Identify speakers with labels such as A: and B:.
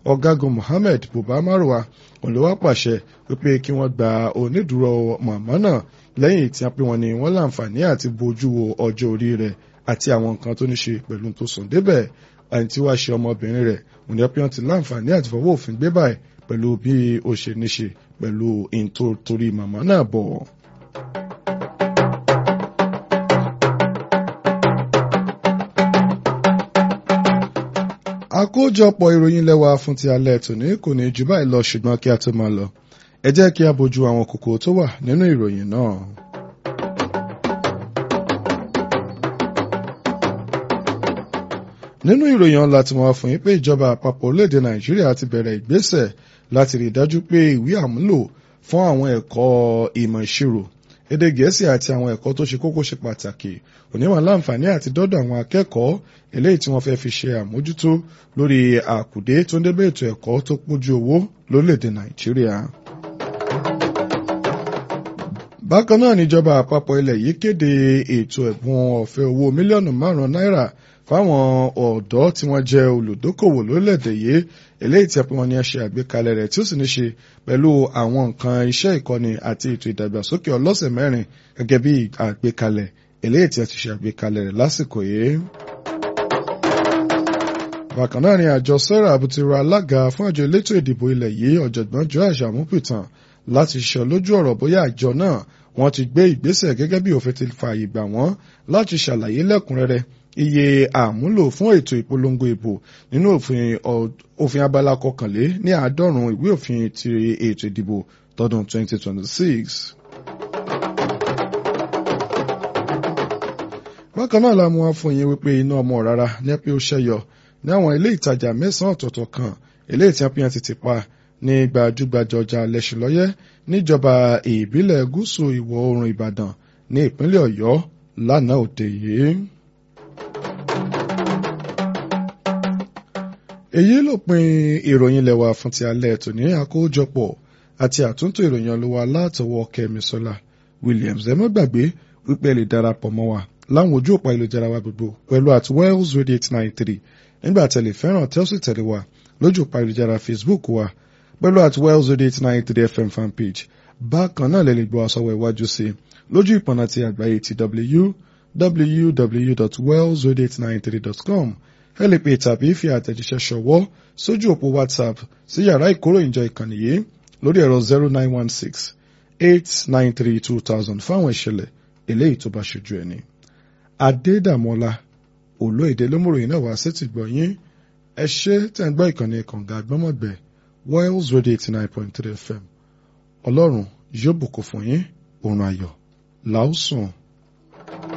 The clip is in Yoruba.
A: ọ̀gágun Mohammed Buba Marwa òun ló wá pàṣẹ wípé kí wọ́n gba onídùúró màmá náà lẹ́yìn tí a pè wọ́n ní wọ́n láǹfààní àti bójú wo ọjọ́ orí rẹ̀ àti àwọn nǹkan tó ní ṣe pẹ̀lú tó sùn débẹ̀ àti tí wàá ṣe ọmọbìnrin rẹ̀ òun ni wọ́n ti láǹfààní àti fọwọ́ òfin gbé báyìí pẹ̀lú bí ó ṣe ní ṣe pẹ̀lú ìntorí màmá náà bọ̀. àkójọpọ̀ ìròyìn lẹ́wà fún ti alẹ́ tòní kò ní jù báyìí lọ ṣùgbọ́n kí a tó máa lọ ẹ jẹ́ kí a bójú àwọn kókó tó wà nínú ìròyìn náà. nínú ìròyìn ọ̀la tí wọ́n fún yín pé ìjọba àpapọ̀ orílẹ̀-èdè nàìjíríà ti bẹ̀rẹ̀ ìgbésẹ̀ láti rí i dájú pé ìwé àmúlò fún àwọn ẹ̀kọ́ ìmọ̀ ìṣirò èdè gẹ̀ẹ́sì àti àwọn ẹ̀kọ́ tó ṣe kókó ṣe pàtàkì oníwọ̀n láǹfààní àti dọ́dọ̀ àwọn akẹ́kọ̀ọ́ eléyìí tí wọ́n fẹ́ fi ṣe àmójútó lórí àkùdé tó ń débẹ̀ ètò ẹ̀kọ́ tó pójú owó lórílẹ̀‐èdè nàìjíríà. bákan náà níjọba àpapọ̀ ilẹ̀ yìí kéde ètò ẹ̀bùn ọ̀fẹ́ owó mílíọ̀nù márùn-ún náírà fáwọn ọ̀dọ́ tí wọ́n jẹ́ olùdókòwò lórílẹ̀‐èdè yìí eléyìí tí a pè wọ́n ní ṣe àgbékalẹ̀ rẹ̀ tí ó sì ní ṣe pẹ̀lú àwọn nǹkan iṣẹ́ ìkọ́ni àti ètò ìdàgbàsókè ọlọ́sẹ̀ mẹ́rin gẹ́gẹ́ bí àgbékalẹ̀ eléyìí tí a ti ṣe àgbékalẹ̀ rẹ̀ lásìkò yìí. bákan náà ni àjọ sarah abutiro alága fún àjọ elétò ìdìbò ilẹ̀ yìí ọ̀jọ̀gbọ́n joash amupitan láti ṣiṣẹ́ lójú ọ̀rọ̀ bóyá àjọ náà wọ́n ti gbé ìgbésẹ̀ gẹ́gẹ́ bí òfin ti fààyè gbà wọ́n láti ṣàlàyé lẹ́kùnrẹ́rẹ́ iye àmúlò fún ètò ìpolongo ìbò nínú òfin òfin abala kọkànlé ní àádọ́rùn-ún ìwé òfin ti ètò ìdìbò tọdún 2026. bákan náà la mú wá fún yín wípé iná ọmọ rárá ní pé ó ṣẹyọ ní àwọn ilé ìtajà mẹ́sàn-án ọ̀tọ̀ọ̀tọ̀ kan eléyìí tí wọ́n ti ti pa ní gbajúgbajà ọjà lẹ́sìnlọ́yẹ́ níjọba ìbílẹ̀ gúúsù ìwọ̀ oòrùn ìbàdàn ní ìpínlẹ̀ ọ̀yọ́ lánàá òde yìí. èyí ló pin ìròyìn lẹ́wà fún ti alẹ́ tòní àkójọpọ̀ àti àtúntò ìròyìn ọlọ́wà látọwọ́ kẹ́misọ́lá williams ẹ má gbàgbé wípé ẹ lè darapọ̀ mọ́ wa láwọn ojú òpá ìlújára wa gbogbo pẹ̀lú at wells radio eight nine three nígbà tẹ̀lé fẹ́ràn tẹ́sí tẹ̀lé wa lójú òpá ìlújára facebook wa pẹ̀lú at wells radio eight nine three fm fanpage bákan náà lè lè gbọ́ àsọwọ́ iwájú sí i lójú ìpọ̀nà ti àgbáyé ti www.wellsradio893.com ẹ lè pè tàbí fi àtẹ̀jíṣẹ́ ṣọwọ́ sójú òpó whatsapp sí yàrá ìkóròyìnjọ ìkànnì yìí lórí ẹ̀rọ zero nine one six eight nine three two thousand fáwọn ìṣẹ̀lẹ̀ eléyìí tó bá ṣojú ẹni. adédàmọ́lá olóyèdè lómùròyìn náà wá sí ti gbọ̀ yín ẹ ṣe tẹ̀ ń gbọ́ ìkànnì kànga àgbọ́mọ̀gbẹ́ wells radio eighty nine point three fm ọlọ́run yóò bùkún fún yín òun ayọ̀ làásùn.